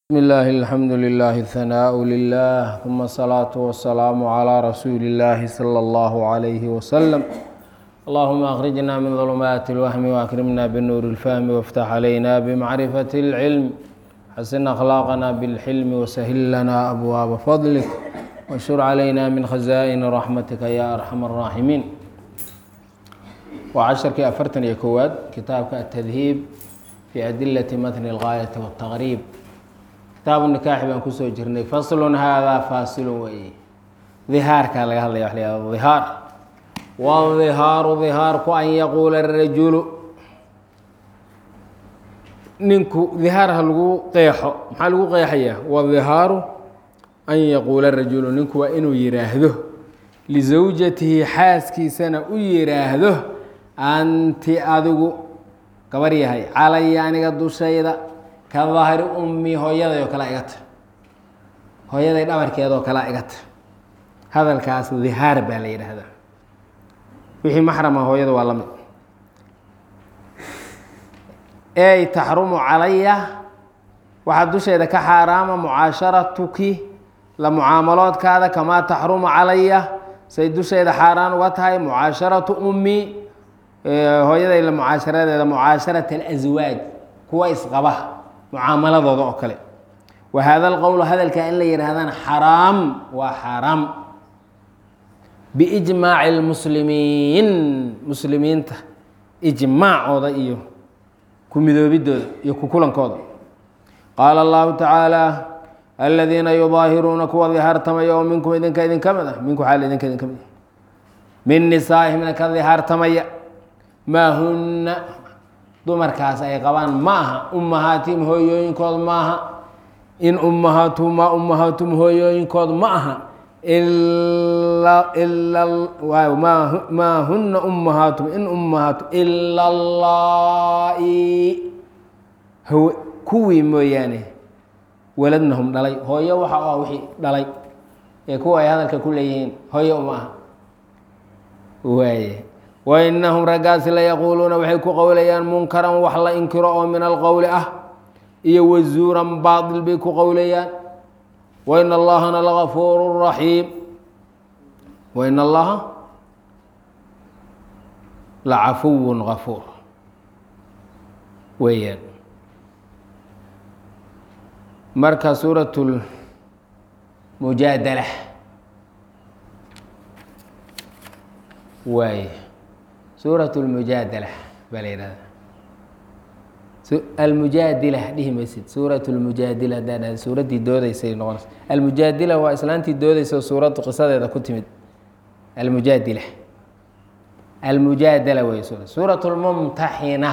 بسم الله الحمد لله الثناء لله ثم الصلاة والسلام على رسول الله صلى الله عليه وسلم اللهم أخرجنا من ظلمات الوهم وأكرمنا بالنور الفهم وافتح علينا بمعرفة العلم حسن أخلاقنا بالحلم وسهل لنا أبواب فضلك وانشر علينا من خزائن رحمتك يا أرحم الراحمين وعشركii afartan iyo kowaad kitaabka التdhiib في أdilaة mتن الغاية والتqrيb kitaabu nikaaxi baan kusoo jirnay faslun haadaa faasilun weeye dihaarkaa laga hadlaya wa la yahado dihaar wadihaaru dihaarku an yaquula rajulu ninku dihaar ha lagu qeexo maxaa lagu qeexayaa wadihaaru an yaquula rajulu ninku waa inuu yiraahdo lisawjatihi xaaskiisana u yiraahdo anti adigu gabar yahay calaya aniga dushayda ka dahri ummi hooyaday oo kalea igata hooyaday dhabarkeedoo kalea igata hadalkaas dihaar baa la yidhaahdaa wixii maxrama hooyada waa la mid ey taxrumu calaya waxaa dusheeda ka xaaraama mucaasharatuki la mucaamaloodkaada kamaa taxrumu calaya say dusheeda xaaraan uga tahay mucaasharatu ummi hooyaday la mucaasharadeeda mucaasharat alaswaaj kuwa isqaba mucaamaladooda oo kale wa hada alqowl hadalka in la yidhaahdana xaraam waa xaaraam biijmaaci lmuslimiin muslimiinta ijmaacooda iyo ku midoobidooda iyo ku kulankooda qaala allahu tacaala aladiina yudaahiruuna kuwa dihaartamaya oo minkum idinka idin ka mid ah minku xaal idinka idin ka mid ah min nisaa'ihimna ka dihaartamaya maa hunna dumarkaas ay qabaan ma aha ummahaatihim hooyooyinkood ma aha in ummahaatuhum maa ummahaatum hooyooyinkood ma aha maa huna ummahaatum in ummahaatu ila allaa'i kuwii mooyaane waladnahum dhalay hooyo waxa ah wixii dhalay ee kuwa ay hadalka ku leeyihiin hooyo uma aha waaye wainahum raggaasi layaquuluuna waxay ku qowlayaan munkaran wax la inkiro oo min alqowli ah iyo wazuuran baatil bay ku qowlayaan wain allahana lagafuuru raxiim wain allaha lacafuwun gafuur weeyaan marka suurat lmujaadala waay suuraة اlmujaadala baa la yihahda almujaadila dhihi maysid suuraة اlmujaadila hadaa dhahda suuraddii doodeysay noqonaysa almujaadila waa islaantii doodeysa suuraddu qisadeeda ku timid almujaadila almujaadala wey suuraة اlmumtaxina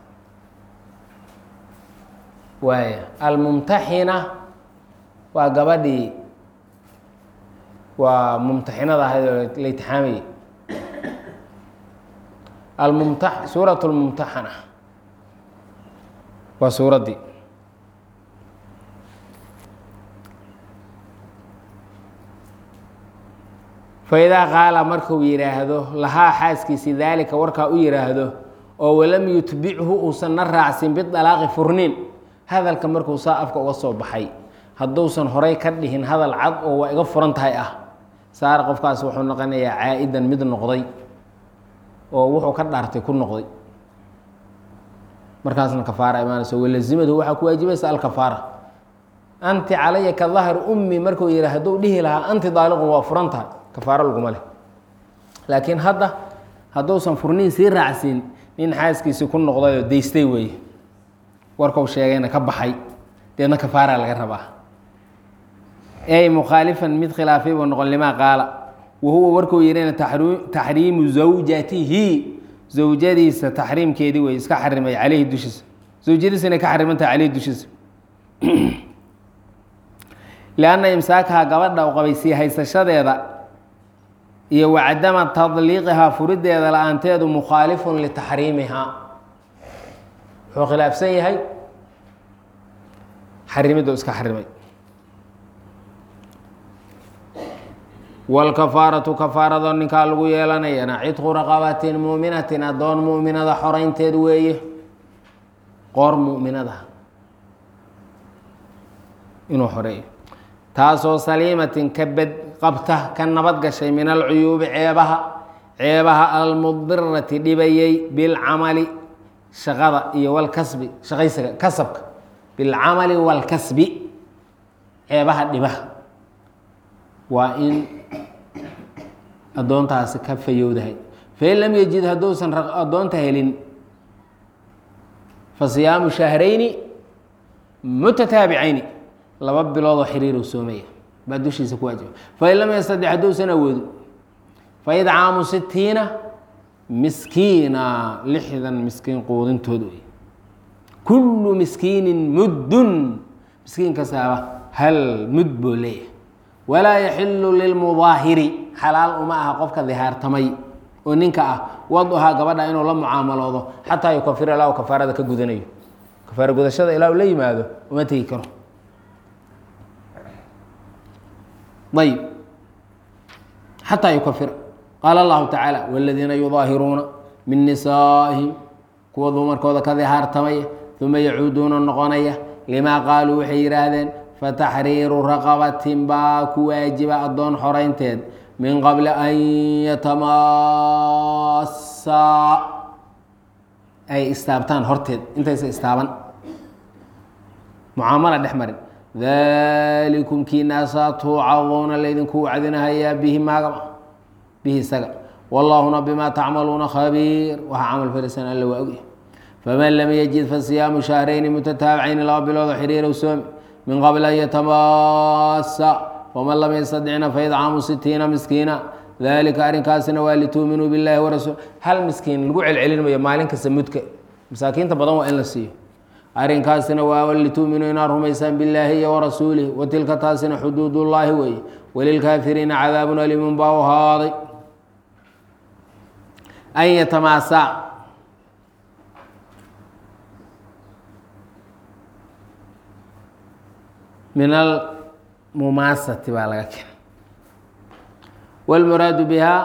waay almumtaxina waa gabadhii waa mumtaxinada ahayd oo la itixaamayay almumta suuraة اlmumtaxana waa suuraddii faidaa qaala markuu yidhaahdo lahaa xaaskiisi daalika warkaa u yidhaahdo oo walam yutbichu uusan na raacsin bidalaaqi furniin hadalka markuu saa afka uga soo baxay hadduusan horay ka dhihin hadal cad oo waa iga furan tahay ah saara qofkaas wuxuu noqonayaa caa-idan mid noqday oo wuxuu ka dhaartay ku noqday markaasna kafaara imaanayso walazimadu waxaa ku waajibaysa alkafaara anti calaya ka dahri ummi markuu yiha hadduu dhihi lahaa anti daaliqun waa furan tahay kafaaro laguma leh laakiin hadda hadduusan furniin sii raacsiin nin xaaskiisii ku noqday oo daystay weeye warkau sheegayna ka baxay deedna kafaara laga rabaa ey mukhaalifan mid khilaafay buu noqon limaa qaala wahuwa warkuu yihina taxriimu zawjatihi zawjadiisa taxriimkeedii wey iska xarimay caleyhi dushiisa zawjadiisa inay ka xarimantahay caleyhi dushiisa lianna imsaakaha gabadha u qabay sii haysashadeeda iyo wacadama tadliiqihaa furideeda la-aanteedu mukhaalifun litaxriimihaa wuxuu khilaafsan yahay xarimiddu iska xarimay wاlkafaaraةu kafaarado ninkaa lagu yeelanayana cidqu raqabatin muuminatin adoon muminada xoreynteed weeye qoor muminada inuu xoreeyo taasoo saliimatin ka bed qabta ka nabad gashay min alcuyuubi ceebaha ceebaha almudirati dhibayay bilcamali shaqada iyo walkasbi shaqaysiga kasabka bilcamali walkasbi ceebaha dhibaha waa in addoontaasi ka fayowdahay fain lam yajid hadduusan addoonta helin fa siyaamu shahrayni mutataabicayni laba biloodoo xiriiruu soomaya baa dushiisa ku waajiba fain lam yastadex hadduusan awoodin faidcaamu sitiina miskiina lixdan miskiin quudintood wey kullu miskiinin muddun miskiin kastaaba hal mud buu leeyahay walaa yaxilu lilmudaahiri xalaal uma aha qofka dihaartamay oo ninka ah waduhaa gabadha inuu la mucaamaloodo xataa yukafira ilaa u kafaarada ka gudanayo kafaara gudashada ilaa uu la yimaado uma tegi karo ayb xataa yukafira qaala allahu tacaala wاladiina yudaahiruuna min nisaa'ihim kuwa dumarkooda ka dihaartamaya uma yacuuduuna noqonaya limaa qaaluu waxay yidhaahdeen fataxriiru raqabatin baa ku waajiba addoon xoraynteed min qabli an yatamaasaa ay istaabtaan horteed intaysa istaaban mucaamala dhex marin dalikum kiinaasaa tuucaduuna laydinku wacdinahayaa bihi maagama bihi isaga wallaahuna bimaa tacmaluuna khabiir waxaa camal farisan alla waa ogya faman lam yajid fasiyaamu shahrayni mutataabicayni laba biloodoo xiriirow soomi min qabli an yatamaasa waman lam yastadicna faidcaamu sitiina miskiina dalika arrinkaasina waa lituuminuu billahi warasuul hal miskiin lagu celcelinmayo maalin kasta mudka masaakiinta badan waa in la siiyo arrinkaasina waa lituuminuu inaad rumaysaan billaahi iyo warasuulih wa tilka taasina xuduudullaahi weeye walilkaafiriina cadaabun aliimun baa u ahaaday an yatamaasaa min almumaasati baa laga keenay wاlmuraadu biha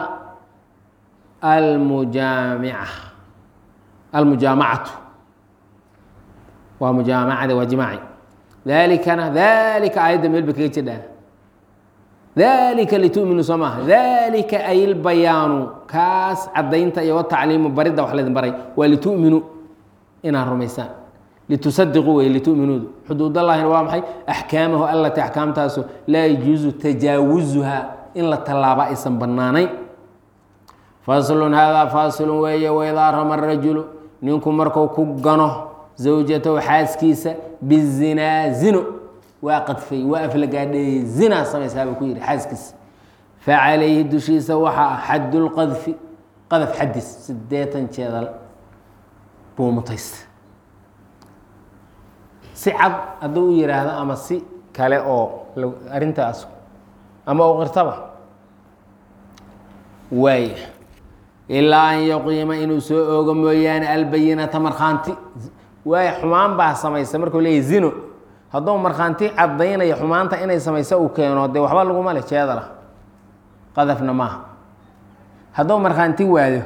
almujaamica almujaamacatu waa mujaamacada waa jimaaci dalikana dalika aayadda meel ba kaga jedhaa dalika litu'minuu soo maaha dalika ay lbayaanu kaas caddaynta iyo watacliimu baridda wax laydin baray waa litu'minuu inaad rumaysaan litusadiquu wey litu'minuudu xuduudallahina waa maxay axkaamahu allati axkaamtaasu laa yajuusu tajaawuzuha in la tallaaba aysan bannaanayn faslun haadaa faasilun weeye waidaa rama rajulu ninku marku ku gano zawjatahu xaaskiisa bizinaa zino waa qadfay waa aflagaadheeyey zinaa samaysaa buu ku yidhi xaaskiisa facalayhi dushiisa waxaa xadulqadfi qadaf xadis sideetan jeedal buu mutaysta si cad hadduu u yidhaahdo ama si kale oo arrintaas ama u qirtaba waaya ilaa an yaqiima inuu soo oogo mooyaane albayinata markhaanti waaya xumaan baa samaysa markuu leeyahy zino hadduu markhaanti caddaynaya xumaanta inay samayso uu keeno dee waxba laguma leh jeedala qadafna maaha hadduu markhaanti waado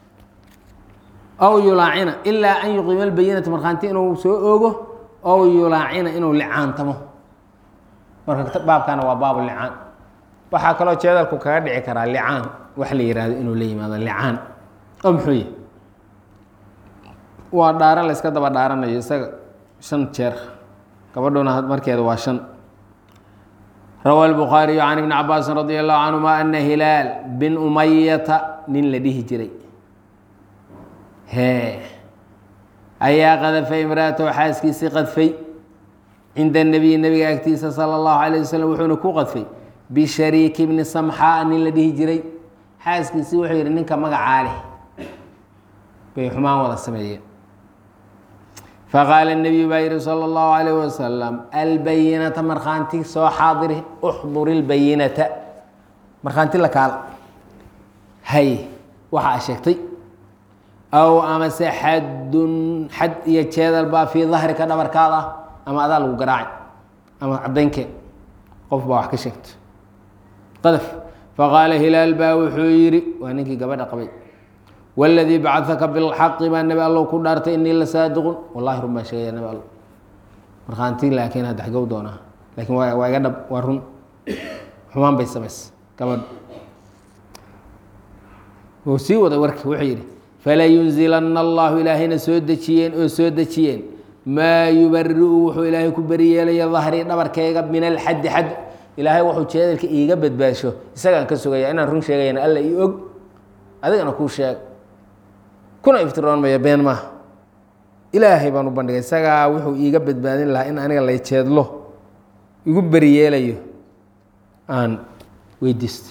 aw yulaacina ilaa an yuqiima albayinata markhaanti inuu soo oogo ow yulaacina inuu licaantamo marka baabkana waa baabu licaan waxaa kaloo jeedalku kaga dhici karaa licaan wax la yihahdo inuu la yimaado licaan oo muxuu yahy waa dhaaran la yska daba dhaaranayo isaga shan jeer gabadhuna markeeda waa shan rawa الbukhaariyu can ibni cabaasin radi allahu canhuma ana hilaal bin umayata nin la dhihi jiray he ayaa qadafay imraatahu xaaskiisii qadfay cinda nebiyi nebiga agtiisa sala allahu alayh wasalam wuxuuna ku qadfay bishariiki bni samxaa nin la dhihi jiray xaaskiisii wuxuu yidhi ninka magacaa leh bay xumaan wada sameeyeen faqaala nebiyu baa yihi sala allahu alayh wasalam albayinata markhaanti soo xaadiri uxduri lbayinata markhaanti la kaala hay waxa a sheegtay aw amase xadun xad iyo jeedal baa fii dahrika dhabarkaada ah ama adaa lagu garaacay ama cadaynkee qof baa wax ka sheegto qadaf faqaala hilaal baa wuxuu yidhi waa ninkii gabadha qabay wاladii bacثaka biاlxaqi baa nebi allow ku dhaartay inii la saadiqun wallahi run baan sheegaya nebi allow markhaanti laakiin hadda xagow doonaa laakiin waa waa iga dhab waa run xumaan bay samaysay gabadh wuu sii waday warki wuxuu yidhi falayunzilana allahu ilaahayna soo dejiyeen oo soo dejiyeen maa yubariu wuxuu ilaahay ku beriyeelaya dahrii dhabarkayga min alxaddi xad ilaahay wuxuu jeedalka iiga badbaasho isagaan ka sugaya inaan run sheegayana alla ii og adigana kuu sheeg kuna iftiroon maya been maaha ilaahay baan u bandhigay isagaa wuxuu iiga badbaadin lahaa in aniga lay jeedlo igu beriyeelayo aan weydiisto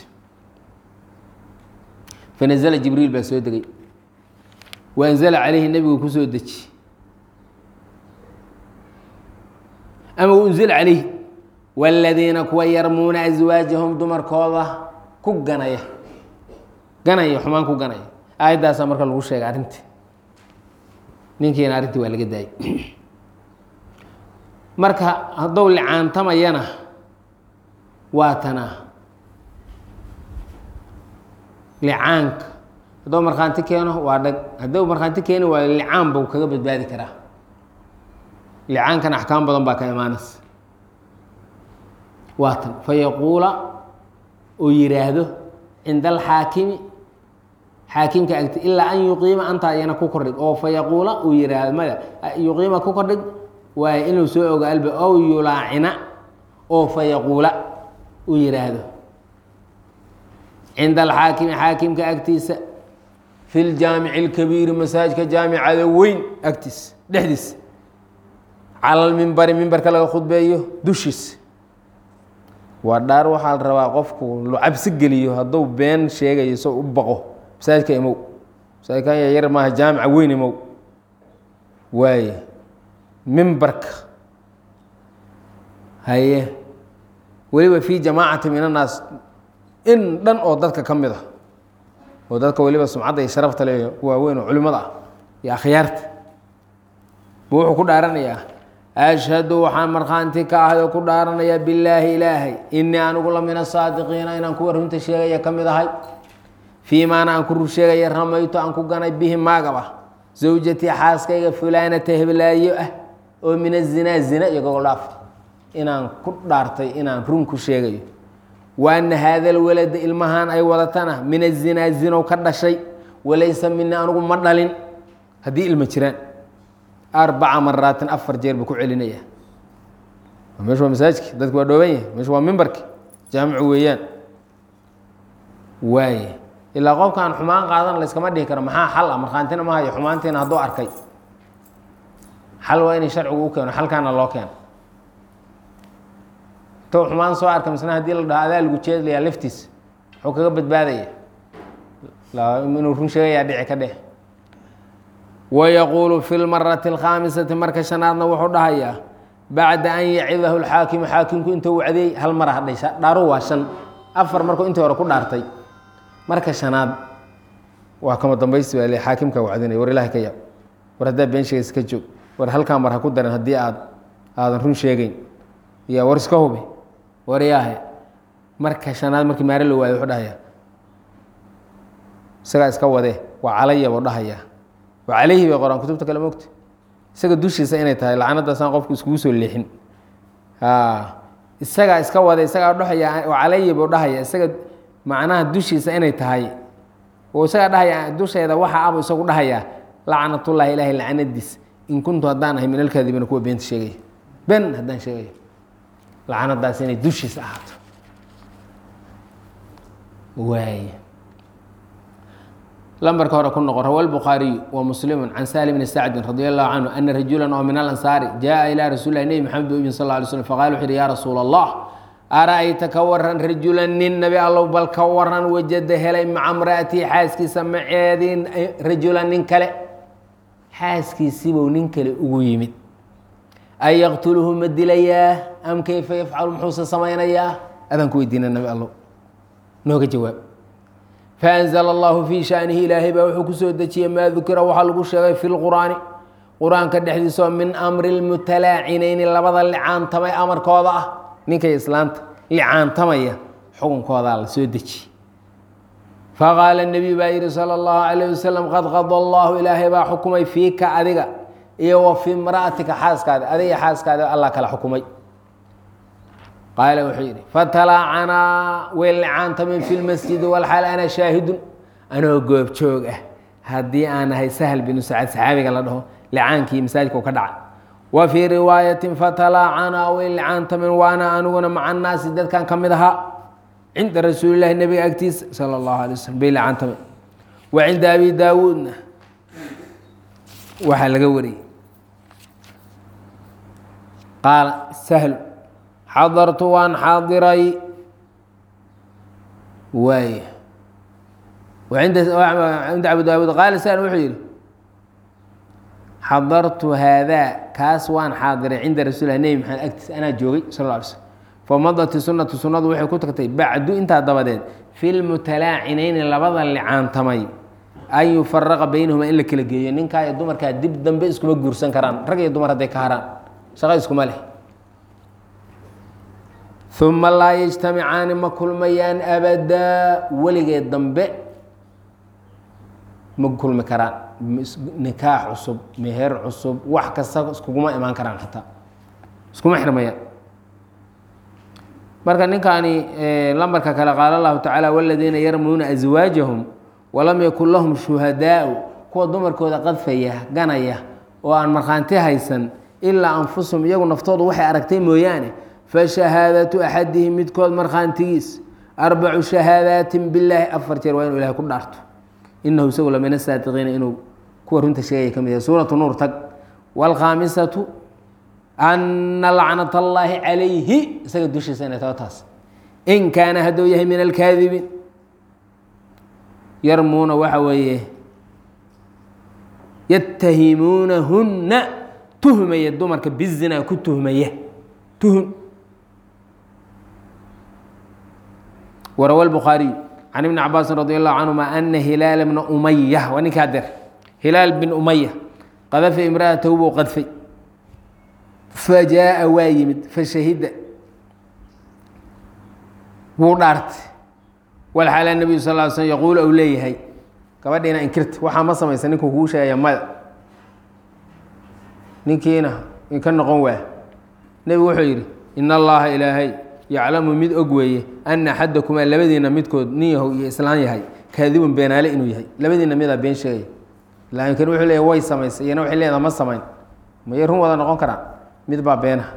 fanazla jibriil baa soo degay waanzala calayhi nebigu ku soo deji ama unzila calayhi wاladiina kuwa yarmuuna aswaajahum dumarkooda ku ganaya ganaya xumaan ku ganaya aayaddaasaa marka lagu sheegay arrintii ninkiina arrintii waa laga daayay marka hadduu licaantamayana waa tanaa licaanka hadduu markhaanti keeno waa dhag hadduu markhaanti keeni waayo licaan buu kaga badbaadi karaa licaankan axkaam badan baa ka imaanaysa waa tan fayaquula uu yidhaahdo cinda alxaakimi xaakimka agti ilaa an yuqiima anta ayana ku kordhig oo fayaquula uu yidhaahdo maya yuqiima ku kordhig waayo inuu soo ogo alba ow yulaacina oo fayaquula uu yidhaahdo cinda alxaakimi xaakimka agtiisa fi ljaamici اlkabiiri masaajidka jaamicada weyn agtiisa dhexdiisa cala lmimbari mimbarka laga khudbeeyo dushiisa waa dhaar waxaa la rabaa qofku lu cabsi geliyo hadduu been sheegayo so u baqo masaajidka imow masaajidkan yar maaha jaamica weyn imow waaye mimbarka haye weliba fi jamaacati min annaas in dhan oo dadka ka mid a oo dadka weliba sumcadda iyo sharafta le waaweyn oo culimada ah iyo akhyaarta buu wuxuu ku dhaaranayaa ashhadu waxaan markhaanti ka ahay oo ku dhaaranayaa billaahi ilaahay inii anigu la min asaadiqiina inaan kuwa runta sheegaya ka mid ahay fii maana aan ku rur sheegaya ramaytu aan ku ganay bihi maagaba zawjatii xaaskayga fulaanata heblaayo ah oo min azinaa zina iyo gogoldhaaf inaan ku dhaartay inaan run ku sheegayo wa ana haada alwalada ilmahaan ay wadatana min azinaa zinow ka dhashay walaysa mini anigu ma dhalin haddii ilma jiraan arbaca maraatin afar jeer buu ku celinaya meeshu waa masaajidki dadku waa dhooban yahay meeshu waa mimbarki jaamicu weeyaan waaye ilaa qofkaan xumaan qaadan layskama dhihi karo maxaa xal ah markhaantina ma hayo xumaantiina hadduu arkay xal waa inay sharcigu u keeno xalkaana loo keeno tou xumaan soo arka misna haddii la dhaho adaa lagu jeedlayaa laftiis wuxuu kaga badbaadaya inuu run sheegayaa dhici ka dheh wayaquulu fi lmarati alkhaamisati marka shanaadna wuxuu dhahayaa bacda an yacidahu lxaakimu xaakimku intuu wacdiyey hal mara hadhay dhaaru waa shan afar markuu intii hore ku dhaartay marka shanaad waa kama dambaysi baa le xaakimka wacdinaya war ilahi ka yaab war haddaa been sheegaysa ka joog war halkaa mar ha ku daran haddii aad aadan run sheegeyn ya war iska hubi war yaahe marka shanaad markii maare la waayo wuxuu dhahayaa isagaa iska wadee waa calaya buu dhahayaa waa calayhi bay qoraan kutubta kale mogta isaga dushiisa inay tahay lacanadaasaan qofku iskugu soo leexin isagaa iska wada isagaa dhahaya waa calayhi buu dhahaya isaga macnaha dushiisa inay tahay oo isagaa dhahaya dusheeda waxa abu isagu dhahayaa lacnatullaahi ilaahay lacanadiis in kuntu haddaan ahay min alkaadibiina kuwa beenta sheegaya ben haddaan sheegayo lacanadaas inay dushiisa ahaato waay lambarka hore ku noqo rawa الbukhaariyu wa muslimu can sahl bni sacdin radi allahu canhu ana rajula oo min alansaari jaءa ilى rasuuli lah nebi maxamed u yimi sal ly slm faqala wuxu uhi ya rasuul allah ara'ayta ka waran rajula nin nabi allow bal ka waran wajada helay maca mra'atii xaaskiisa maceedin rajula nin kale xaaskiisiibuu nin kale ugu yimid an yaqtuluhu ma dilayaa am kayfa yafcalu muxuuse samaynayaa adaan ku weydiina nabi allow nooga jawaab faanzla allahu fii shanihi ilaahay baa wuxuu kusoo dejiyey maa dukira waxaa lagu sheegay fi lqur'aani qur-aanka dhexdiisao min amri lmutalaacinayni labada licaantamay amarkooda ah ninkay islaanta licaantamaya xukunkoodaa la soo dejiye faqaala nebiy baa yihi sala allahu calayh wasalam qad qada allahu ilaahay baa xukumay fiika adiga iyo wa fii imra'atika xaaskaada adiga xaaskaada allah kala xukumay qaala wuxuu yidhi fatalaacanaa way licaantameen fi lmasjidi walxaal ana shaahidun anoo goobjoog ah haddii aan ahay sahl binu sacad saxaabiga la dhaho licaankii masaajidka u ka dhacay wa fii riwaayatin fatalaacanaa way licaantameen waana aniguna maca annaasi dadkan ka mid ahaa cinda rasuulilahi nebiga agtiisa sala allahu alay waslm bay licaantameen wa cinda abi daawuudna waxaa laga wariyey qaala sahlu xadartu waan xaadiray waay cinda abu daawuud qaala sahl wuxuu yihi xadartu haadaa kaas waan xaadiray cinda rasuulilah nebi maxamed agtiisa anaa joogay sal lla alay slm famadati sunatu sunnadu waxay ku tagtay bacdu intaa dabadeed fi lmutalaacinayni labada licaantamay an yufaraqa baynahuma in la kala geeyo ninkaa iyo dumarkaa dib dambe iskuma guursan karaan rag iyo dumar hadday ka haraan shaqo iskuma leh uma laa yajtamicaani ma kulmayaan abadaa weligeed dambe ma kulmi karaan nikaax cusub meher cusub wax kasta iskuguma imaan karaan xataa iskuma xirmayaan marka ninkaani lambarka kale qaala allahu tacaala waladiina yarmuuna aswaajahum walam yakun lahum shuhadaau kuwa dumarkooda qadfaya ganaya oo aan markhaanti haysan ilaa anfusahum iyagu naftoodu waxay aragtay mooyaane fashahaadatu axadihim midkood markhaantigiis arbacu shahaadaatin bilaahi afar jeer waa inuu ilahay ku dhaarto inahu isagu la min asaadiqiina inuu kuwa runta sheegaya ka mid yahay suuratu nuur tag waalkhaamisatu ana lacnat allaahi calayhi isaga dushiisa inay taho taas in kaana hadduu yahay min alkaadibiin yarmuuna waxa weeye yatahimuunahunna tuhmaya dumarka bizinaa ku tuhmaya tuhum warawa lbukhaariyu can ibni cabaasin radi allahu canhuma ana hilaala bna umaya waa ninkaa der hilaal bin umaya qadafa imra'atahu buu qadfay fajaaa waa yimid fashahida wuu dhaartay walxaala nebiyu sal ly slm yaquulu ou leeyahay gabadhiina inkirta waxaa ma samaysa ninkuu kuu sheegaya maya ninkiina inka noqon waa nebigu wuxuu yidhi in allaha ilaahay yaclamu mid og weeye ana axadakumaa labadiina midkood nin yahow iyo islaan yahay kaadibun beenaale inuu yahay labadiina midaa been sheegaya laakiin wuxuu leeyahy way samaysay iyana waxay leedaha ma samayn mayay run wada noqon karaan mid baa beenaha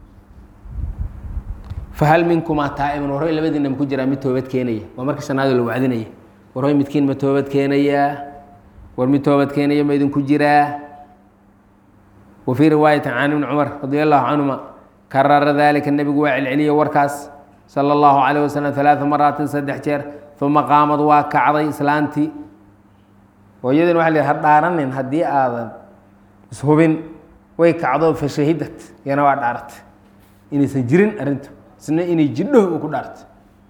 fahal minkumaa taa'ibun warhoy labadiina maku jiraa mid toobad keenaya waa marka shanaadoo la wacdinaya warhoy midkiin ma toobad keenayaa war mid toobad keenaya ma idinku jiraa wa fii riwaayati can ibni cumar radi allahu canhuma karara dalika nebigu waa celceliye warkaas sala allahu calayh wasalam alaaa maraatin saddex jeer uma qaamad waa kacday islaantii oo iyadin waa la ha dhaaranin haddii aadan ishubin way kacdo fashahidat yana waa dhaaratay inaysan jirin arrintu isna inay jidho uu ku dhaartay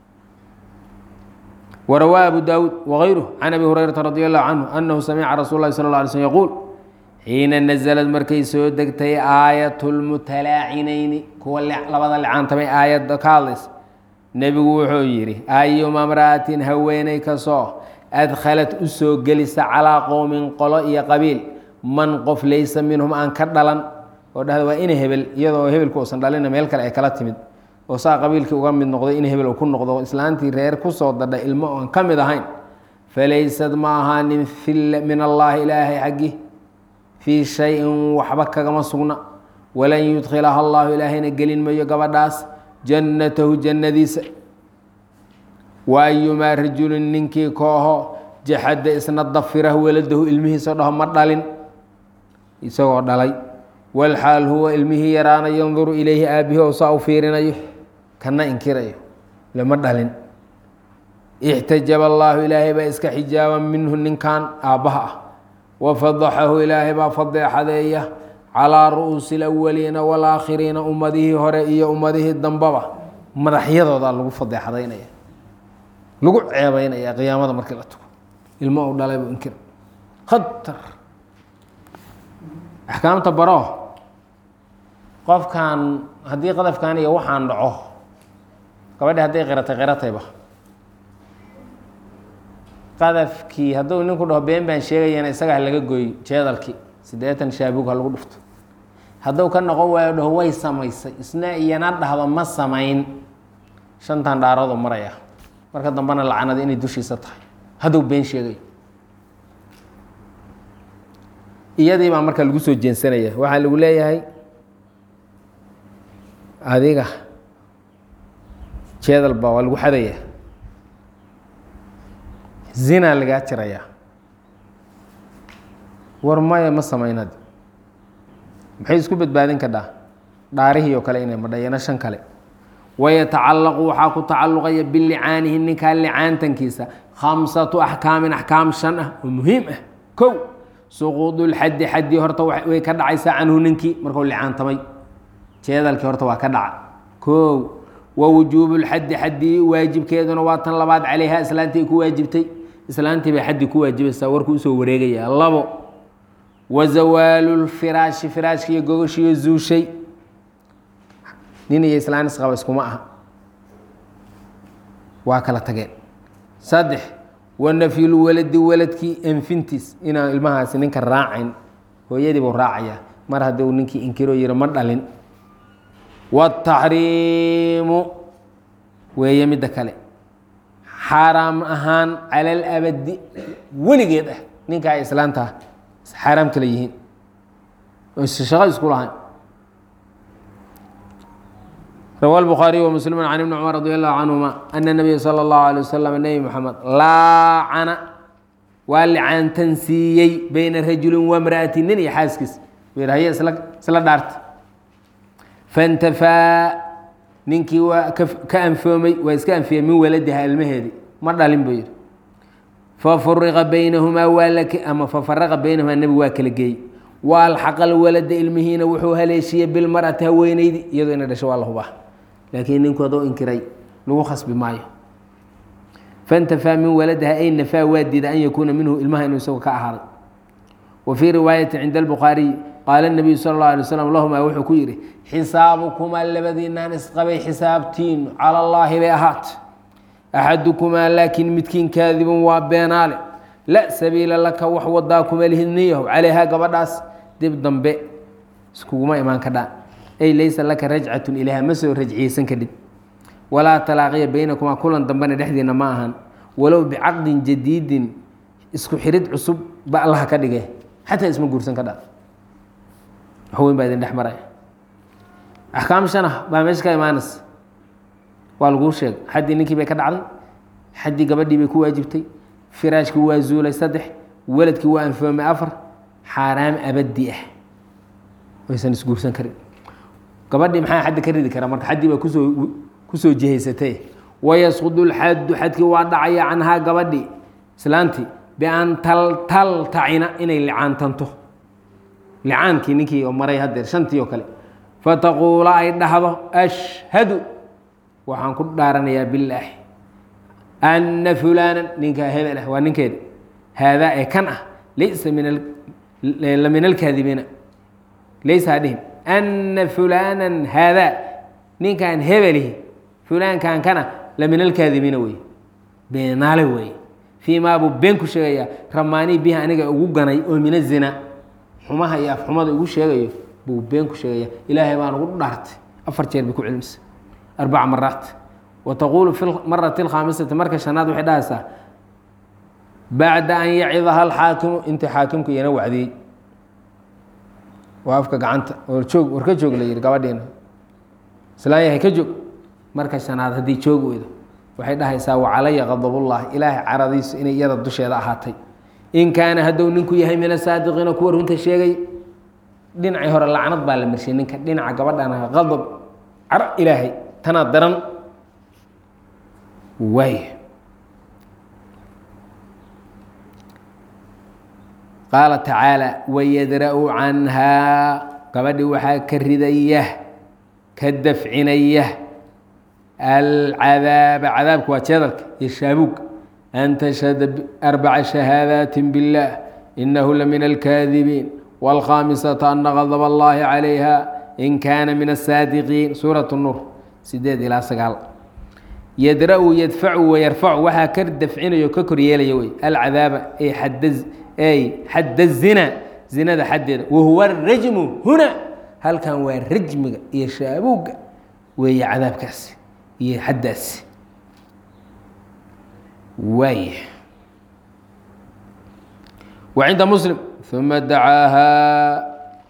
warawaa abu daawuud wagayruh can abi hurayrata radi allahu canhu anahu samica rasul lahi sal la alay slm yaquul xiina nazlad markay soo degtay aayat lmutalaacinayni kuwa labada licaantamay aayadda ka hadlaysa nebigu wuxuu yidhi ayuma mra'atin haweeney kasoo adkhalat u soo gelisa calaa qowmin qolo iyo qabiil man qof laysa minhum aan ka dhalan oo dhahda waa ina hebel iyadoo hebelku uusan dhalina meel kale ay kala timid oo saa qabiilkii uga mid noqday in hebel uu ku noqdo islaantii reer kusoo dadha ilmo oon ka mid ahayn falaysad ma ahaanin min allaahi ilaahay xaggi fii shay-in waxba kagama sugna walan yudkhilaha allahu ilaahayna gelin mayo gabadhaas jannatahu jannadiisa wa ayumaa rajulin ninkii kooho jaxadda isna dafirahu waladahu ilmihiisao dhaho ma dhalin isagoo dhalay walxaal huwa ilmihii yaraana yanduru ilayhi aabihi oo saa u fiirinayo kana inkirayo lama dhalin ixtajaba allaahu ilaahay baa iska xijaaba minhu ninkan aabbaha ah wafadaxahu ilaahay baa fadeexadeeya calaa ru'uusi alawaliina waalaakhiriina ummadihii hore iyo ummadihii dambaba madaxyadoodaa lagu fadeexadaynaya lagu ceebeynaya qiyaamada markii la tugo ilmo u dhalay buu inkir khatar axkaamta baro qofkan haddii qadafkan iyo waxaan dhaco gabadhi hadday qiratay qiratayba qadafkii hadduu ninku dhaho been baan sheegayana isaga ha laga gooy jeedalkii siddeetan shaabug ha lagu dhufto hadduu ka noqon waayo dhaho way samaysay isna iyana dhahdo ma samayn shantan dhaaradu maraya marka dambena lacanada inay dushiisa tahay hadduu been sheegayo iyadii baa marka lagu soo jeensanaya waxaa lagu leeyahay adiga jeedal baa waa lagu xadaya zinaa lagaa jirayaa war maya ma samaynad maxay isku badbaadin kadhaa dhaarihii oo kale inay madhayana shan kale wayatacallaqu waxaa ku tacalluqaya bilicaanihi ninkaa licaantankiisa khamsatu axkaamin axkaam shan ah oo muhiim ah kow suquudu lxaddi xaddii horta way ka dhacaysaa canhu ninkii markuu licaantamay jeedalkii horta waa ka dhaca kow wa wujuubu lxaddi xaddii waajibkeeduna waa tan labaad calayha islaantii ku waajibtay islaantii bay xaddi ku waajibaysaa warku usoo wareegaya labo wa zawaalu lfiraashi firaashkiiyo gogoshiiyo zuushay nin iyo islaan isqaba iskuma aha waa kala tageen saddex wa nafyulwaladi waladkii anfintiis inaan ilmahaasi ninka raacayn hooyadii buu raacayaa mar haddii uu ninkii inkiroo yiri ma dhalin wataxriimu weeye midda kale xaaraam ahaan cala alabadi weligeed ah ninka ay islaantaa xaaraam kale yihiin oo shaqo isku lahayn rawى الbخاaري ومسلم عن بن cمر رضي الله عنهma أن النبي slى الله عليه وسلم نبي محمد laacana waa licaantan siiyey bayna rajuli وامرأةi nin iyo xaaskiis hy isla dhaarta فاntafaa ninkii waa ka anfoomay waa iska anfiyey min waladiha ilmaheedii ma dhalin buu yihi fafuriqa baynahumaa waa ama fafaraqa baynahumaa nebigu waa kala geeyey waalxaqa lwalada ilmihiina wuxuu haleeshiyey bilmar'ati haweeneydi iyadoo ina dhasho waa la hubaa laakiin ninku adoo inkiray lagu khasbi maayo faintafaa min waladaha ay nafaa waa diida an yakuuna minhu ilmaha inuu isagu ka ahaaday wa fii riwaayati cinda albukhaariy qaala nabiyu sala اllahu alay slam lahumaa wuxuu ku yidhi xisaabukumaa labadiinaan isqabay xisaabtiinu cala allaahi bay ahaat axadukumaa laakiin midkiin kaadibun waa beenaale la sabiila laka wax wadaa kuma lihidniyaho calayhaa gabadhaas dib dambe iskuguma imaan kadhaan ay laysa laka rajcatun ilayha ma soo rajciyeysan kadhid walaa talaaqiya baynakumaa kulan dambena dhexdiina ma ahan walow bicaqdin jadiidin isku xirid cusub ba allaha ka dhige xataa isma guursan ka dha wax weyn baa idin dhex maraya axkaam shanah baa meesha ka imaanaysa waa laguu sheegay xaddii ninkii bay ka dhacday xaddii gabadhii bay ku waajibtay firaashkii waa zuulay saddex weladkii waa anfoomay afar xaaraam abadi ah waysan isguursan karin gabadhii maxaa xaddi ka ridi karaa marka xaddii baa kusoo kusoo jihaysatay wayasqudu lxaddu xadkii waa dhacaya canhaa gabadhii islaantii bian taltaltacina inay licaantanto licaankii ninkii oo maray hadeer shantii oo kale fataquula ay dhahdo ashhadu waxaan ku dhaaranayaa bilaahi ana fulaanan ninkaa hebel ah waa ninkeeda haadaa ee kan ah laysa min la min alkaadibiina laysa hadhihin ana fulaanan haadaa ninkan hebelihi fulaankan kana la min alkaadibiina wey beenaale wey fii maa buu been ku sheegayaa ramaanii bihi aniga ugu ganay oo min azina xumaha iyo afxumada ugu sheegayo buu been ku sheegaya ilaahay baan ugu dhaartay afar jeer bay ku cilmisa arbaca maraat wtaquulu fi marati اlkhaamisati marka shanaad waxay dhahaysaa bacda an yacidaha alxaakimu intii xaakimku iyana wacdiyey waa afka gacanta oo joog war ka joog la yihi gabadhiina islaan yahay ka joog marka shanaad haddii joog weydo waxay dhahaysaa wacalaya qadabullahi ilaahay caradiisu inay iyada dusheeda ahaatay in kaana hadduu ninku yahay min asaadiqiina kuwa runta sheegay dhinacii hore lacnad baa la marshay ninka dhinaca gabadhana qadab caro ilaahay tanaa daran waay qaala tacaalى wayadra-u canhaa gabadhi waxaa ka ridaya ka dafcinaya alcadaaba cadaabka waa jeedalka iyo shaabuug an tashhada arbaca shahaadaati biاllah inahu lamin alkaadibiin wاlkhaamisata ana gadb اllahi calayha in kaana min asaadiqiin suuraة nuur sideed ilaa sagaal yadra-u yadfacu wayarfacu waxaa ka dafcinayo ka koryeelaya wey alcadaaba ay xadda ay xadda zina zinada xaddeeda wahuwa arajmu huna halkan waa rajmiga iyo shaabuugga weeye cadaabkaasi iyo xaddaasi waaya wa cinda muslim uma dacaahaa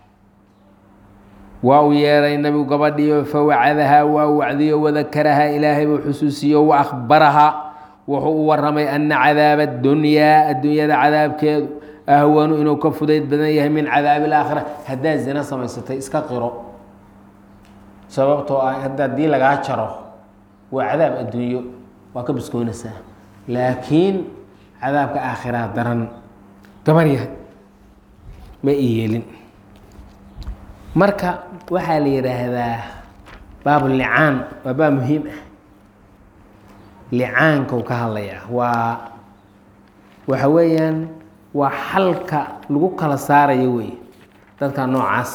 waa uu yeeray nabigu gabadhiyo fawacadahaa waa wacdiyo wadakarahaa ilaahay buu xusuusiyo wa akhbarahaa wuxuu u waramay ana cadaaba adunyaa addunyada cadaabkeedu ahwanu inuu ka fudayd badan yahay min cadaabi alaakhira haddaad zina samaysatay iska qiro sababtoo ah hadda haddii lagaa jaro waa cadaab adduunyo waa ka biskoonaysaa laakiin cadaabka aakhiraa daran gabar yahay ma i yeelin marka waxaa la yidhaahdaa baabulicaan waa baab muhiim ah licaankou ka hadlayaa waa waxa weeyaan waa xalka lagu kala saarayo wey dadka noocaas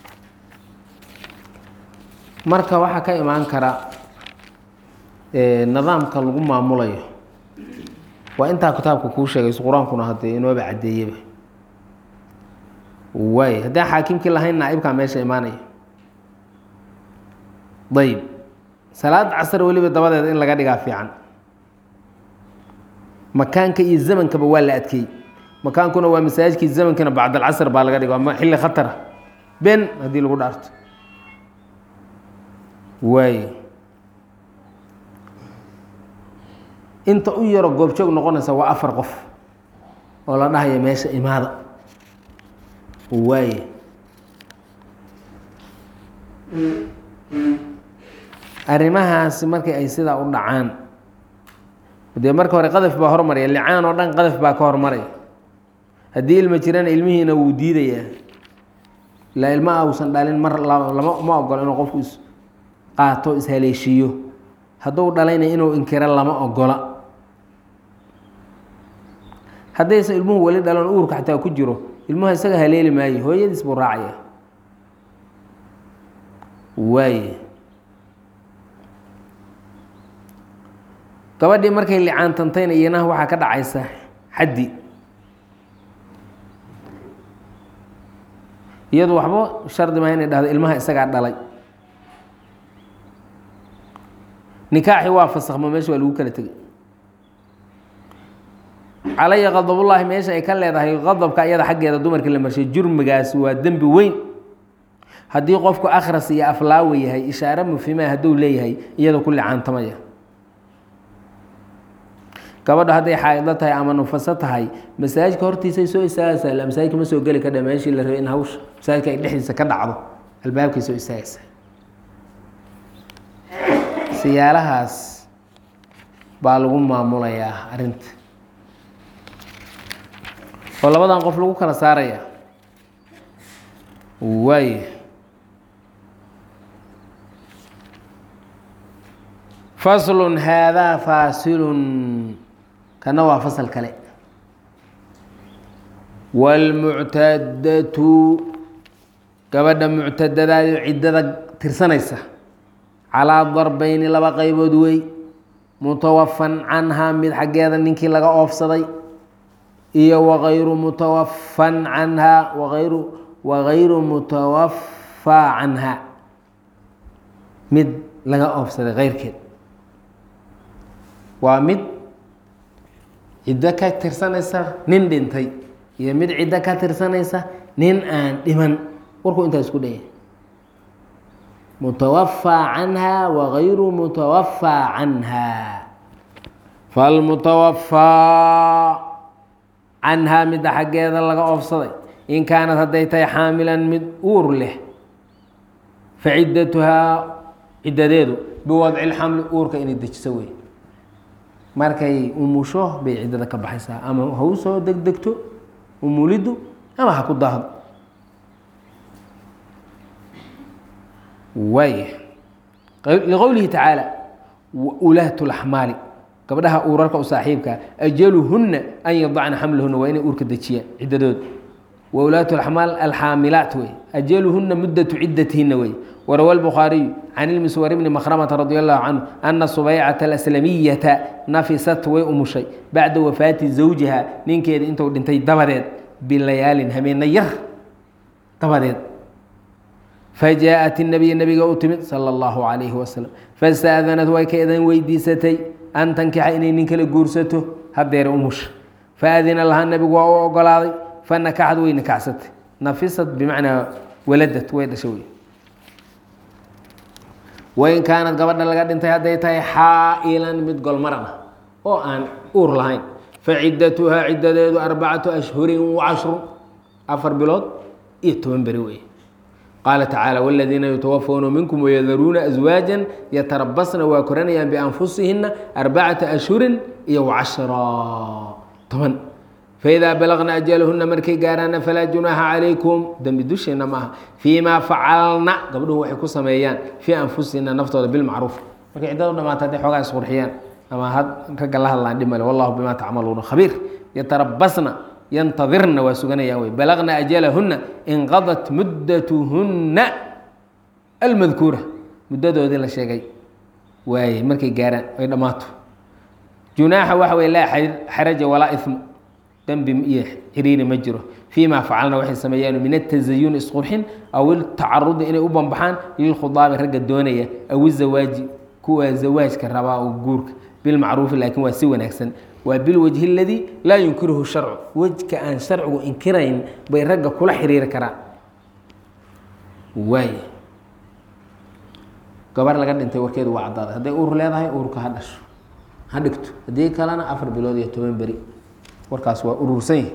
marka waxaa ka imaan kara nidaamka lagu maamulayo waa intaa kitaabka kuu sheegayso qur-aankuna haddee inooba caddeeyeba waay haddaan xaakimkii lahayn naaibkaa meesha imaanaya ayb salaad casar weliba dabadeeda in laga dhigaa fiican makaanka iyo zamankaba waa la adkeeyey makaankuna waa masaajidkii zamankina bacdalcasr baa laga dhiga waa xilli khatara ben haddii lagu dhaarto waay inta u yaro goobjoog noqonaysa waa afar qof oo la dhahaya meesha imaada waaye arrimahaasi markii ay sidaa u dhacaan dee marka hore qadaf baa hormaraya licaan oo dhan qadaf baa ka hormaraya haddii ilma jirana ilmihiina wuu diidayaa ilaa ilma ausan dhalin mar lama ma ogolo inuu qofku is qaato ishaleeshiiyo hadduu dhalayna inuu inkiro lama ogola haddaysan ilmuhu weli dhalon uurka xataa ku jiro ilmuha isaga haleeli maayo hooyadiis buu raacaya waaye gabadhii markay licaantantayna iyanaha waxaa ka dhacaysa xaddi iyadu waxba shardi maa inay dhahdo ilmaha isagaa dhalay nikaaxi waa fasakhmo meesha waa lagu kala tegay calaya qadabullaahi meesha ay ka leedahay qadabka iyada xaggeeda dumarkii la marshay jurmigaasi waa dembi weyn haddii qofku akhras iyo aflaawa yahay ishaare mufhimaa hadduu leeyahay iyada ku licaantamaya gabadha hadday xaaidlo tahay ama nufaso tahay masaajidka hortiisay soo istaagaysaa ila masaajidka ma soo geli kadha meeshii la rabay in hawsha masaajidka ay dhexdiisa ka dhacdo albaabkay soo istaagaysaa siyaalahaas baa lagu maamulayaa arrinta oo labadan qof lagu kala saaraya waay faslun haadaa faasilun kana waa fasal kale wاlmuctadatu gabadha muctadadaadi ciddada tirsanaysa calaa darbeyni laba qaybood wey mutawafan canhaa mid xaggeeda ninkii laga oofsaday iyo wagayru mutawafan canhaa waayru wagayru mutawafaa canha mid laga oofsaday keyrkeed waa mid ciddo ka tirsanaysa nin dhintay iyo mid ciddo ka tirsanaysa nin aan dhiman warkuu intaa isku dhaya mutawafaa canha wagayru mutawafaa canha falmutawafaa canhaa midda xaggeeda laga oofsaday in kaanad hadday tahay xaamilan mid uur leh fa ciddatuhaa ciddadeedu biwadci lxamli uurka inay dejiso wey markay umusho bay ciddada ka baxaysaa ama ha u soo degdegto umuliddu ama ha ku daahdo waaya liqowlihi tacaala ulaat laxmaali gabdhaha uurarka u saaxiibkaa ajaluhunna an yadacna xamlahuna waa inay uurka dejiyaan ciddadooda wa ulaatu axmaal alxaamilaat wey ajaluhuna muddatu ciddatihinna wey warawa lbukhaariyu can ilmiswar bni makhramata radi allahu canhu ana subaycata alaslamiyata nafisat way umushay bacda wafaati zawjiha ninkeeda intuu dhintay dabadeed bilayaalin habeena yar dabadeed fajaءat الnabiy nabiga u timid salى اllahu عalayhi wasalam fastaadanad way ka idan weydiisatay an tankixa inay nin kala guursato hadeere umusha faadina lahaa nabigu waa u ogolaaday fanakaxad way nikaxsatay nafisad bimacnaa waladad way dhashay wey wain kaanad gabadha laga dhintay hadday tahay xaa'ilan mid golmaran ah oo aan uur lahayn faciddatuhaa ciddadeedu arbacatu ashhurin wacashru afar bilood iyo toban beri wey qaala tacaala wاladiina yutawafawna minkum wayadaruuna aswaaja yatarabasna waa koranayaan bianfusihina arbacata ashhurin iyo wacashra toban faidaa balagna ajalahuna markay gaaraana falaa junaaxa calaykum dembi dusheena maaha fii ma facalna gabdhuhu waxay ku sameeyaan fii anfusihina naftooda bilmacruuf markay ciddadu dhamaata hadday xoogaa isqurxiyaan ama had ragga la hadlaan dhimale wallahu bima tacmaluuna khabiir yatarabasna yantadirna waa suganayaan wey balagna ajalahuna inqadat muddatuhunna almadkuura muddadoodii la sheegay waaye markay gaaraan ay dhammaato junaaxa waxa wey laa xaraja walaa isma dembi iyo xiriiri ma jiro fii ma facalna waxay sameeyaan min atazayuni isqurxin aw iltacarudi inay u banbaxaan lilkhudaabi ragga doonaya aw izawaaji kuwa zawaajka rabaa oo guurka bilmacruufi laakiin waa si wanaagsan waa bilwajhi اladii laa yunkiruhu sharcu wejka aan sharcigu inkirayn bay ragga kula xiriiri karaan waay gabar laga dhintay warkeedu waa caddaaday hadday uur leedahay uurka ha dhasho ha dhigto haddii kalena afar bilood iyo toban beri warkaas waa urursan yahi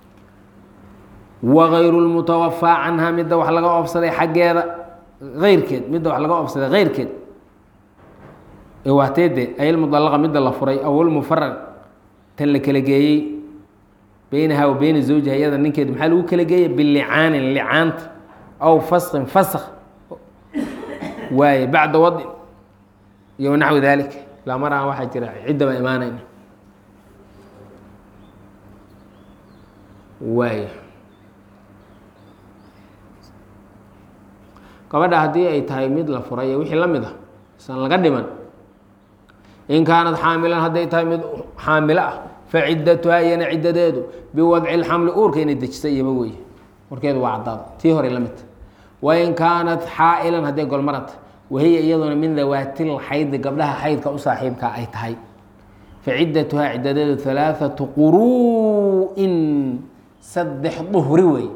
wagayru lmutawafaa canha midda wax laga oobsaday xaggeeda eyrkeed midda wax laga oobsaday keyrkeed waateede ayalmudalaqa midda la furay awlmufaraq tan la kala geeyey beynaha wa beyna zawjiha iyada ninkeedu maxaa lagu kala geeyay bilicaanin licaanta aw faskin fask waaye bacda wadin iyo naxwi dalik ilaa mar aan waxaa jira ciddaba imaanayna waay gabadha haddii ay tahay mid la furay iyo wixii la mid a isan laga dhiman in kaanad xaamilan hadday tahay mid xaamilo ah faciddatuhaa iyana ciddadeedu biwadci lxamli uurka inay dejisa iyaba wey warkeedu waa caddaada tii hore la midta wain kaanat xaa'ilan hadday golmaranta wahiya iyaduna min dawaatil xaydi gabdhaha xaydka u saaxiibkaa ay tahay faciddatuhaa ciddadeedu halaaثatu quru'in saddex duhri wey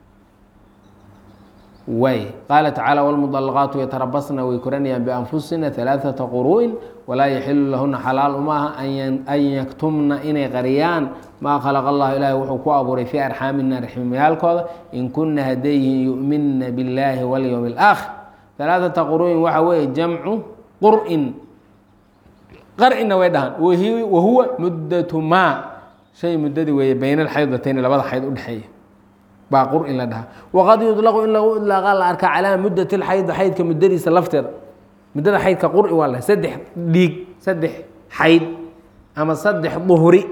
waay qaala tacaala wlmudalaqaatu yatarabasna way koranayaan bianfusina alaaثata quru'in walaa yaxilu lahuna xalaal uma aha an yaktumna inay qariyaan maa khalaqa allahu ilaahi wuxuu ku abuuray fii arxaamina raximyaalkooda in kuna hadday yihiin yu'minna biاllaahi walyowm اlaakhir alaaثata quru'in waxa weeye jamcu qur'in qar'ina way dhahaan wahuwa muddatu maa shay muddadii weeye bayna alxaydatayn labada xayd udhexeeya baa qur-in la dhahaa waqad yudlaqu in lagu idlaaqa la arkaa calaa muddat lxayd xaydka muddadiisa lafteeda muddada xaydka quri waa la saddex dhiig saddex xayd ama saddex duhri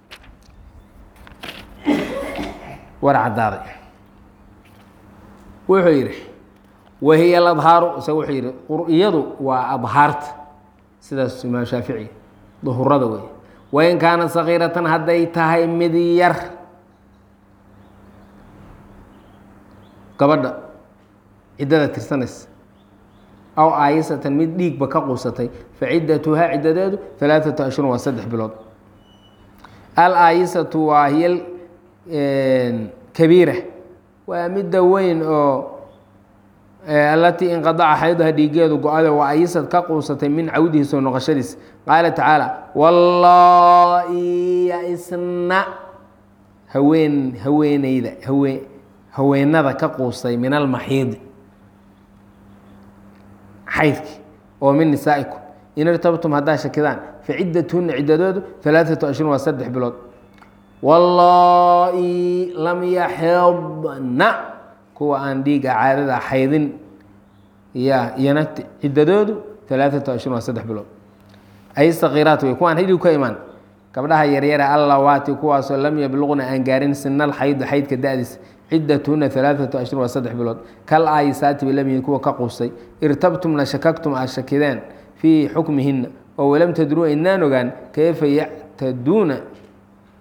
war caddaaday wuxuu yidhi wahiya aladhaaru isaga wuxuu yidhi qur-iyadu waa adhaarta sidaas imaam shaafici duhurada wey wain kaanat sagiiratan hadday tahay mid yar gabadha ciddada tirsanaysa aw aayisatan mid dhiigba ka quusatay faciddatuhaa ciddadeedu alaaثatu ashhurun waa saddex bilood al aayisatu waa hiya kabiira waa midda weyn oo alatii inqadaca xaydaha dhiigeedu go-ade waa ayisad ka quusatay min cawdihi soo noqoshadiis qaala tacaala wallaahi yaisna haween haweeneyda haween haweenada ka quustay min almaxiidi xaydki oo min nisaa'ikum in irtabtum haddaa shakidaan faciddatuhuna ciddadoodu alaaثatu ashhurun waa saddex bilood wallaahi lam yaxidna kuwa aan dhiiga caadada xaydin ya iyana ciddadoodu alaaثatu ashhurun waa saddex bilood ay sakiiraat wey kuwaan hidhig ka imaan gabdhaha yaryara allawaati kuwaasoo lam yabluqna aan gaarin sinal xaydu xaydka da-diis cidatuna alaaثatu ashhur waa saddex bilood kal aayisaati bay lamyihiin kuwa ka quustay irtabtumna shakagtum aad shakideen fii xukmihina oo walam tadruu aynaan ogaan kayfa yactaduuna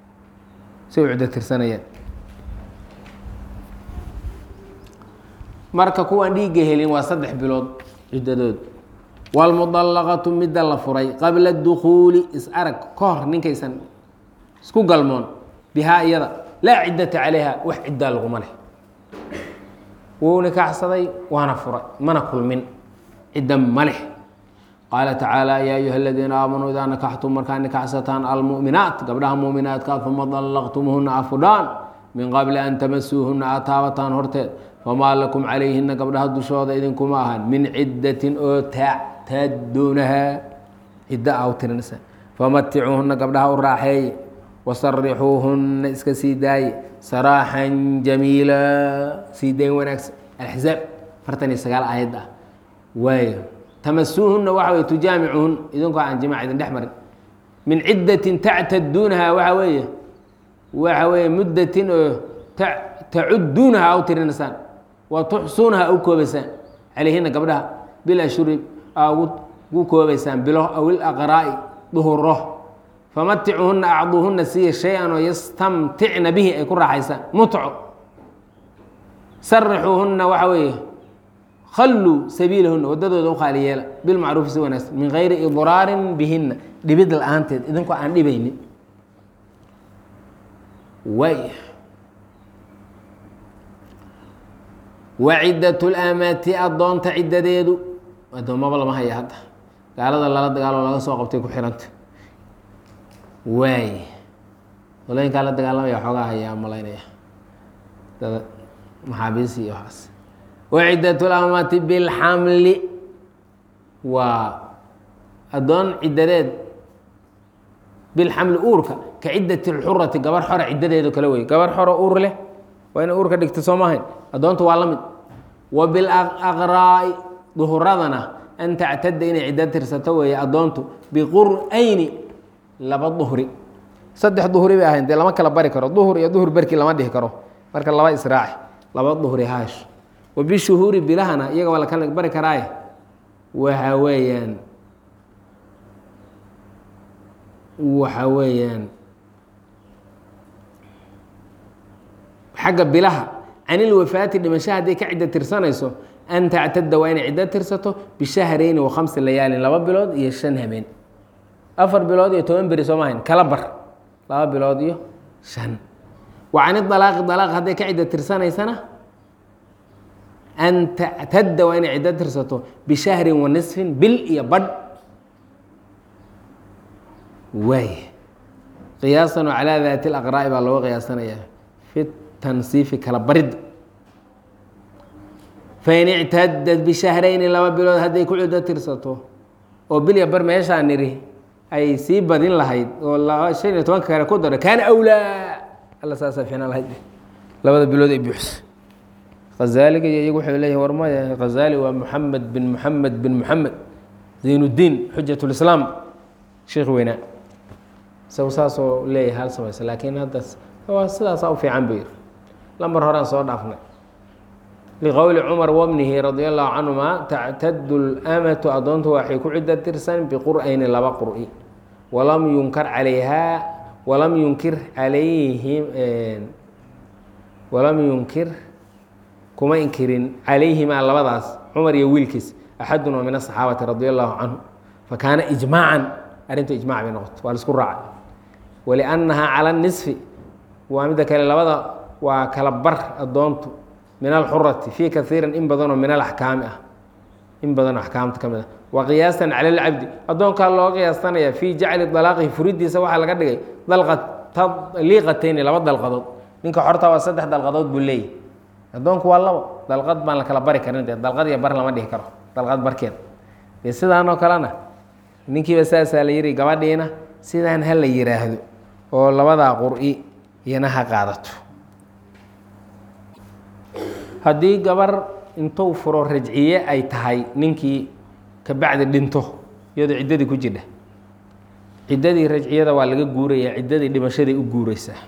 say u ciddo tirsanayeen marka kuwaan dhiigga helin waa saddex bilood ciddadood wاlmudallaqatu midda la furay qabla dukuuli is-arag ka hor ninkaysan isku galmoon bihaa iyada laa ciddata calayha wax ciddaa laguma leh wuu nikaaxsaday waana furay mana kulmin cidda ma leh qaala tacaala yaa ayuha aladiina aamanuu idaa nakaxtum markaa nikaxsataan almu'minaat gabdhaha mu'minaadka uma dallaqtumuhuna afudhaan min qabli an tamasuuhuna aad taabataan horteed famaa lakum calayhina gabdhaha dushooda idinkuma ahan min ciddatin oo tactaduunaha cidda a u tirinaysa famaticuuhuna gabdhaha u raaxeeye wasarixuuhuna iska sii daaye saraaxan jamiila sii dayn wanaagsan alxzaab afartan iyo sagaal aayad ah waayo tamasuuhuna waxa wey tujaamicuhun idinkoo aan jimaac idin dhex marin min ciddatin tactaduunaha waxa weeye waxa weeye muddatin oo tacuduunaha a u tirinaysaan wa tuxsuunaha a u koobaysaan calayhina gabdhaha bil ashuri a ugu koobaysaan bilo aw ilaqraa'i duhuro famaticuhuna acduuhuna siiya shay-an oo yastamticna bihi ay ku raaxaysaan mutco sarixuuhuna waxa weeye khalluu sabiilahuna waddadooda u khaali yeela bilmacruufi si wanaagsan min gayri idraarin bihina dhibid la-aanteed idinkoo aan dhibaynin waay wa ciddat lamati addoonta ciddadeedu addoommaba lama haya hadda gaalada lala dagaaloo laga soo qabtay ku xiranta waay walooyinkaa la dagaalamaya xoogaa hayaa malaynaya dada maxaabiisi iyo waxaas waciddat lamati bilxamli waa addoon ciddadeed bilxamli uurka ka ciddati lxurati gabar xora ciddadeedo kale wey gabar xoro uur leh waa inay uurka dhigta soo maahayn addoonta waa la mid wa bilaqraa'i duhuradana an tactada inay ciddo tirsato weeye addoontu biqur'ayni laba duhri saddex duhri bay ahayn dee lama kala bari karo duhur iyo duhur berki lama dhihi karo marka laba israaci laba duhri haash wa bishuhuuri bilahana iyaga waa la kala bari karaaye waxa weeyaan waxa weeyaan xagga bilaha can ilwafaati dhimasho hadday ka ciddo tirsanayso an tactada waa inay ciddo tirsato bishahrayni wa khamsi layaalin laba bilood iyo shan habeen afar bilood iyo toban beri soo maahayn kala bar laba bilood iyo shan wa can idalaaqi dalaaq hadday ka ciddo tirsanaysana an tactadda waa inay ciddo tirsato bishahrin wa nisfin bil iyo badh waay qiyaasan oo calaa daati laqraa'i baa looga qiyaasanayaa fi tansiifi kala baridda fain ictadad bishahrayni laba bilood hadday ku ciddo tirsato oo bil iyo bar meeshaa niri ay sii badin lahayd oo shan iyo tobanka kale ku daro kaana awlaa alla saasaa fiicnaan lahayd labada bilood ay buuxso hazaaliga iyo iyagu waxay leeyihin war maya hazaali waa moxamed bin moxamed bin moxamed zaynuddiin xujat lislaam sheekh weynaa isagu saasoo leeyahay hal samaysa laakiin hadda waa sidaasaa u fiican buu yiri lambar horaan soo dhaafnay liqowli cumar wabnihi radia allahu canhuma tactadu lamatu addoontu waxay ku ciddo tirsan biqur'ayni laba qur'i walam yunkar calayhaa walam yunkir calayhim walam yunkir kuma inkirin calayhimaa labadaas cumar iyo wiilkiis axadun oo min asaxaabati radia allahu canhu fakaana ijmaacan arrintu ijmac bay noqoto waa laisku raacay waliannahaa cala nisfi waa midda kale labada waa kala bar addoontu min alxurati fii kaiirin in badanoo min alaxkaami ah in badanoo axkaamta ka mid ah wa qiyaasan cala alcabdi addoonkaa loo qiyaastanaya fii jacli dalaaqihi furidiisa waxaa laga dhigay daliiqatayni laba dalqadood ninka xorta waa saddex dalqadood buu leeyahy addoonku waa labo dalqad baan la kala bari karin dee dalqad iyo bar lama dhihi karo dalqad barkeed dee sidaanoo kalena ninkiiba saasaa la yiri gabadhiina sidaan ha la yiraahdo oo labadaa qur'i iyana ha qaadato haddii gabar intuu furo rajciye ay tahay ninkii kabacdi dhinto iyadoo ciddadii ku jidha ciddadii rajciyada waa laga guurayaa ciddadii dhimashaday u guureysaa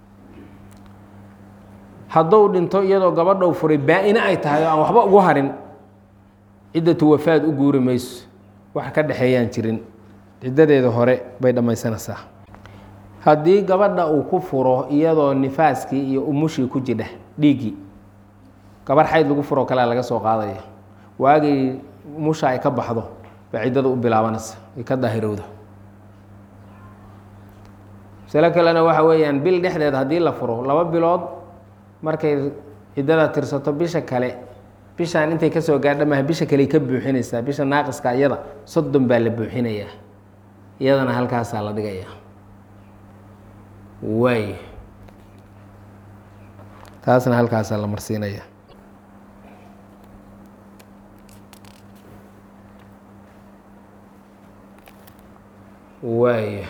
hadduu dhinto iyadoo gabadhou furay baa-ine ay tahay oo aan waxba ugu harin ciddatu wafaad u guuri mayso wax ka dhexeeyaan jirin ciddadeeda hore bay dhammaysanaysaa haddii gabadha uu ku furo iyadoo nifaaskii iyo umushii ku jidha dhiiggii gabar xayd lagu furoo kalea laga soo qaadaya waagii musha ay ka baxdo ba ciddada u bilaabanaysa ay ka daahirowda masalo kalena waxa weeyaan bil dhexdeed haddii la furo laba bilood markay ciddada tirsato bisha kale bishaan intay kasoo gaadha maha bisha kale ka buuxinaysaa bisha naaqiska iyada soddon baa la buuxinayaa iyadana halkaasaa la dhigayaa waay taasna halkaasaa la marsiinaya waay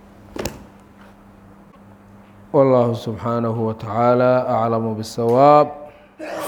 والله سبحانه وتعالى أعلم بالصواب